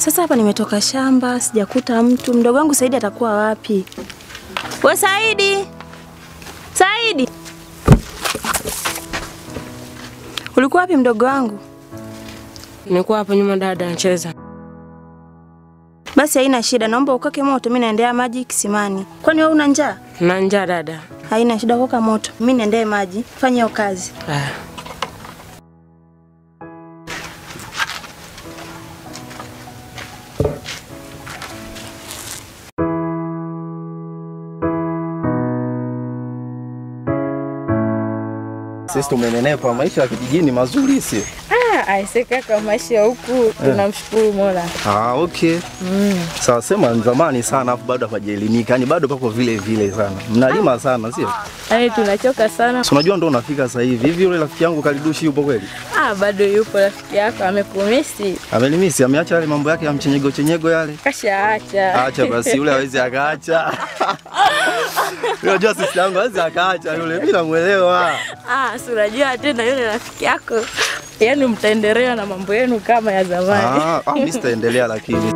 Sasa hapa nimetoka shamba, sijakuta mtu. Mdogo wangu Saidi atakuwa wapi? We Saidi, Saidi, ulikuwa wapi mdogo wangu? Nilikuwa hapo nyuma dada nacheza. Basi haina shida, naomba ukoke moto, mimi naendea maji kisimani. Kwani wewe una njaa? Na njaa dada. Haina shida, koka moto, mimi naendee maji. Fanya hiyo kazi. Ah. Sisi tumenenepa, maisha ya kijijini mazuri si? Ah, aise kaka, maisha ya huku tunamshukuru Mola. Ah, okay. Sawa, sema ni zamani sana afu bado hapajaelimika. Yaani bado pako vile vile sana. Mnalima sana, sio? Yaani tunachoka sana. Si unajua ndo unafika sasa hivi. Hivi yule rafiki yangu Kalidushi yupo kweli? Ah, bado yupo rafiki yako amekumisi. Amelimisi, ameacha yale mambo yake ya mchenyego chenyego yale. Kashaacha. Acha basi yule hawezi akaacha. Unajua sisi yangu hawezi akaacha yule. Mimi namuelewa. Ah, si unajua tena yule rafiki yako. Yaani mtaendelea na mambo yenu kama ya zamani. Ah, ah mimi sitaendelea lakini.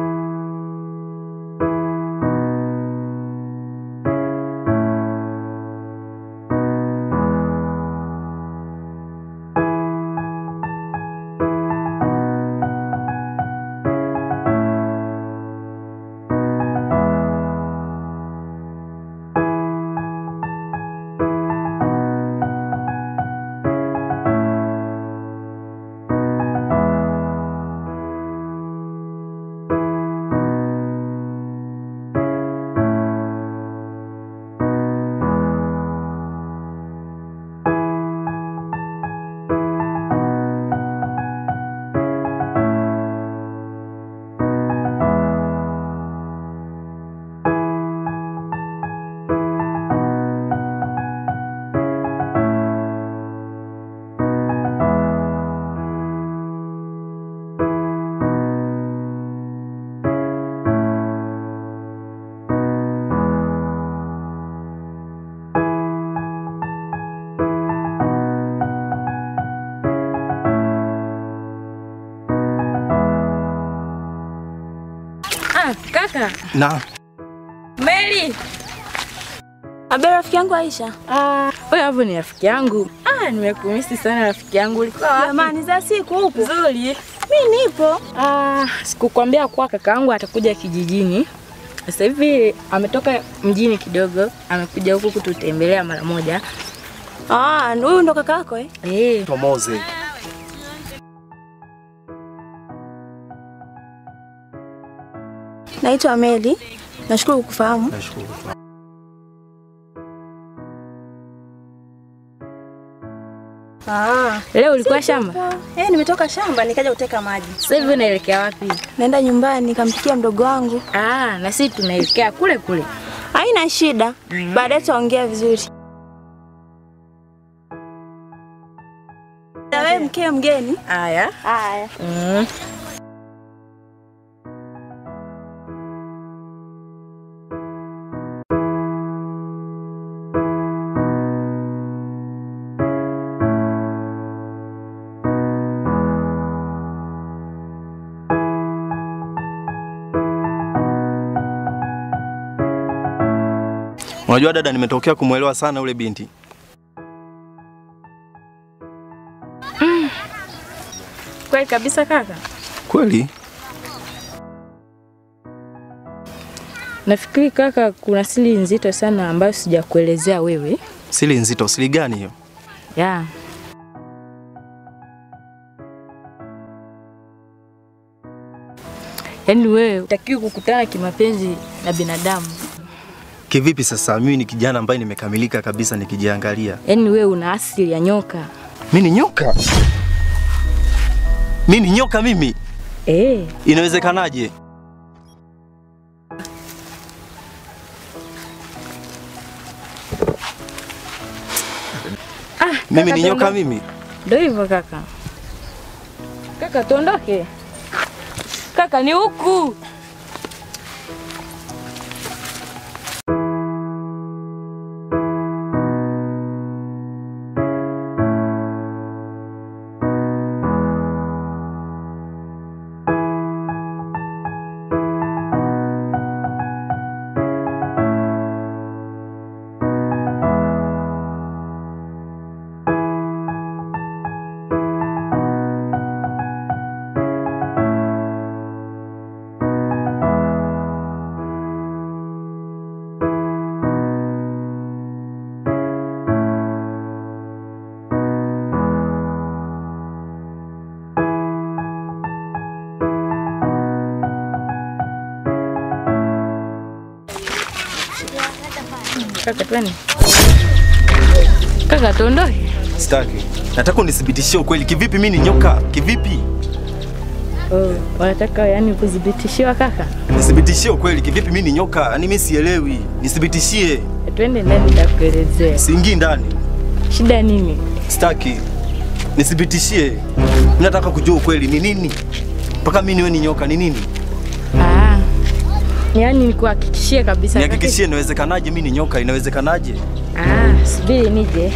Ah, kaka. Na Meli. Habari rafiki yangu Aisha. Ah, wewe hapo ni rafiki yangu. Ah, nimekumisi sana rafiki yangu. Ulikuwa wapi? Jamani, za siku huku. Nzuri. Mimi nipo. Ah, sikukwambia kuwa kaka yangu atakuja kijijini. Sasa hivi ametoka mjini kidogo, amekuja huku kututembelea mara moja. Ah, huyu ndo kaka yako eh? Eh, Tomoze. Naitwa Meli. Nashukuru kukufahamu. Nashukuru. Ah, leo ulikuwa shamba? eh, nimetoka shamba nikaja kuteka maji. Sasa hivi unaelekea wapi? Naenda nyumbani nikampikia mdogo wangu. Ah, na sisi tunaelekea kule kule. Haina shida. Baadaye tutaongea vizuri. Na wewe mke mgeni? Haya. Haya. Mm. Unajua dada, nimetokea kumwelewa sana ule binti. Kweli kabisa kaka. Kweli? Nafikiri kaka, kuna siri nzito sana ambayo sijakuelezea wewe. Siri nzito, siri gani hiyo? Ya. Yaani wewe utakiwi kukutana kimapenzi na binadamu. Kivipi sasa? Mimi ni kijana ambaye nimekamilika kabisa nikijiangalia. Yaani wewe una asili ya nyoka. Mimi ni nyoka? Mimi ni nyoka mimi? Eh, Inawezekanaje? ah, Mimi kaka, ni nyoka tuondoke. mimi? Ndio hivyo kaka. Kaka tuondoke. Kaka ni huku. kaka, twende kaka, tuondoke. Sitaki. Nataka unithibitishie ukweli. Kivipi mimi ni nyoka? Kivipi? Oh, wanataka yani kudhibitishiwa kaka? Nithibitishie ukweli. Kivipi mimi ni nyoka? Yaani mimi sielewi. Nithibitishie. Twende ndani, nitakuelezea Siingii ndani. shida nini. Sitaki. Nithibitishie. Mimi nataka kujua ukweli ni nini? Mpaka mimi niwe ni nyoka ni nini? Ah, yani nikuhakikishie kabisa. Nihakikishie inawezekanaje mimi ni nyoka? Inawezekanaje? Ah, subiri nije.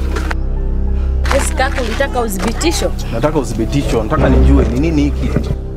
Yes, kaka, ulitaka udhibitisho? Nataka uthibitisho. Nataka nijue ni nini hiki.